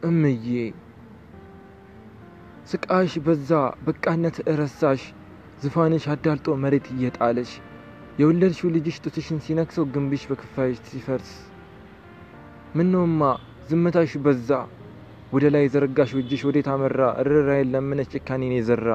እምዬ ስቃሽ በዛ፣ በቃነት እረሳሽ፣ ዝፋንሽ አዳልጦ መሬት እየጣለሽ የወለድሽው ልጅሽ ጡትሽን ሲነክሰው ግንብሽ በክፋይሽ ሲፈርስ ምነውማ ዝምታሽ በዛ፣ ወደ ላይ የዘረጋሽው እጅሽ ወዴት አመራ? ርኅራኄን ለምነሽ ጭካኔን የዘራ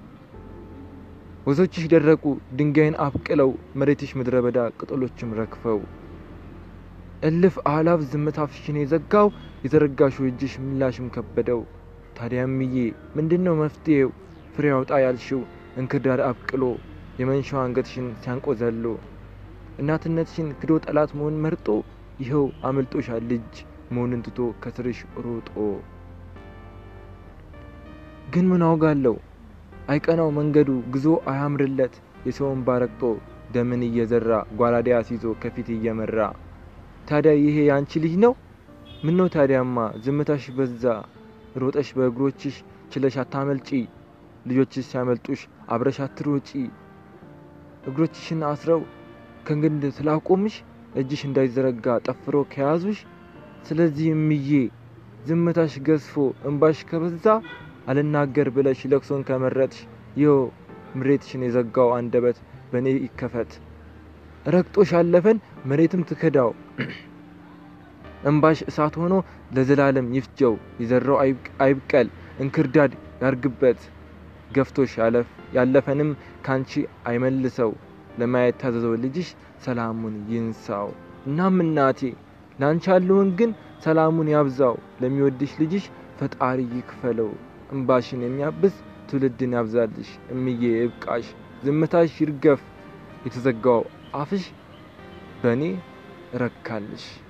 ወዞችሽ ደረቁ ድንጋይን አብቅለው መሬትሽ ምድረ በዳ ቅጠሎችም ረግፈው እልፍ አላፍ ዝምታ አፍሽን የዘጋው የዘረጋሽው እጅሽ ምላሽም ከበደው። ታዲያ እምዬ ምንድን ነው መፍትሄው? ፍሬ አውጣ ያልሽው እንክርዳድ አብቅሎ የመንሻው አንገትሽን ሲያንቆ ዘሎ እናትነትሽን ክዶ ጠላት መሆን መርጦ ይኸው አመልጦሻል ልጅ መሆንን ትቶ ከስርሽ ሮጦ። ግን ምን አውጋለው አይቀናው መንገዱ ግዞ አያምርለት የሰውን ባረቅጦ ደምን እየዘራ ጓራዴ አስይዞ ከፊት እየመራ ታዲያ ይሄ ያንቺ ልጅ ነው? ምን ነው ታዲያማ ዝምታሽ በዛ ሮጠሽ በእግሮችሽ ችለሽ አታመልጪ ልጆችሽ ሲያመልጡሽ አብረሽ አትሮጪ እግሮችሽን አስረው ከግንድ ስላቆምሽ እጅሽ እንዳይዘረጋ ጠፍሮ ከያዙሽ ስለዚህ እምዬ ዝምታሽ ገዝፎ እንባሽ ከበዛ አልናገር ብለሽ ለቅሶን ከመረጥሽ ይኸው ምሬትሽን የዘጋው አንደበት በእኔ ይከፈት ረግጦሽ ያለፈን መሬትም ትከዳው እንባሽ እሳት ሆኖ ለዘላለም ይፍጀው የዘራው አይብቀል እንክርዳድ ያርግበት ገፍቶሽ ያለፈንም ካንቺ አይመልሰው ለማየት ታዘዘው ልጅሽ ሰላሙን ይንሳው። እናም እናቴ ላንቺ ያለውን ግን ሰላሙን ያብዛው ለሚወድሽ ልጅሽ ፈጣሪ ይክፈለው እምባሽን የሚያብስ ትውልድን ያብዛልሽ እምዬ እብቃሽ ዝምታሽ ይርገፍ የተዘጋው አፍሽ በእኔ ረካልሽ።